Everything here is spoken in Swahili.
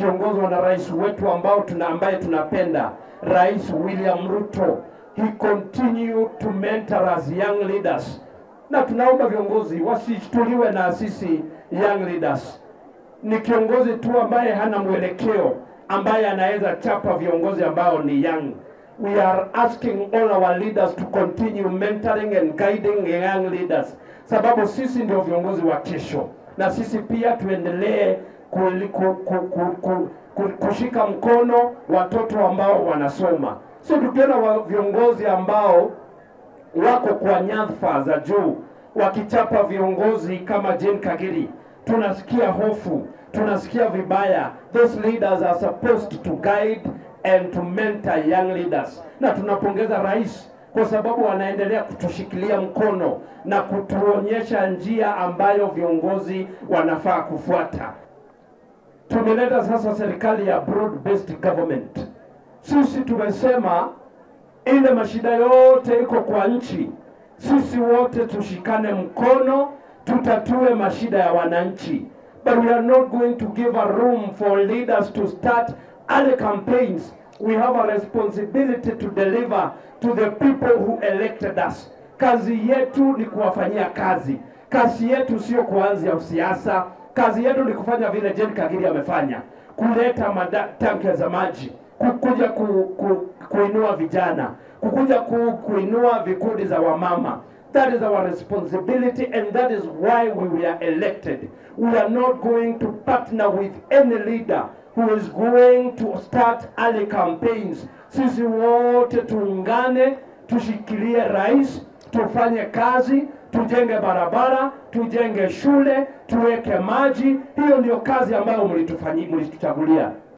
wakiongozwa na rais wetu ambao tuna ambaye tunapenda Rais William Ruto. He continue to mentor us young leaders, na tunaomba viongozi wasishtuliwe na sisi young leaders. Ni kiongozi tu ambaye hana mwelekeo ambaye anaweza chapa viongozi ambao ni young. We are asking all our leaders to continue mentoring and guiding young leaders, sababu sisi ndio viongozi wa kesho, na sisi pia tuendelee kuli- ku- ku- ku- ku- ku- kushika mkono watoto ambao wanasoma. So tukiona wa viongozi ambao wako kwa nyadhifa za juu wakichapa viongozi kama Jane Kagiri, tunasikia hofu, tunasikia vibaya. Those leaders are supposed to guide and to mentor young leaders, na tunapongeza rais kwa sababu anaendelea kutushikilia mkono na kutuonyesha njia ambayo viongozi wanafaa kufuata. Tumeleta sasa serikali ya broad based government. Sisi tumesema ile mashida yote iko kwa nchi, sisi wote tushikane mkono, tutatue mashida ya wananchi. But we are not going to give a room for leaders to start other campaigns. We have a responsibility to deliver to the people who elected us. Kazi yetu ni kuwafanyia kazi. Kazi yetu sio kuanzia siasa. Kazi yetu ni kufanya vile Jane Kagiri amefanya, kuleta mada- tanki za maji, kukuja ku, ku, kuinua vijana, kukuja ku, kuinua vikundi za wamama. That is our responsibility and that is why we were elected. We are not going to partner with any leader who is going to start early campaigns. Sisi wote tuungane, tushikilie rais, tufanye kazi, tujenge barabara, tujenge shule, tuweke maji. Hiyo ndio kazi ambayo mlitufanyi- mlituchagulia.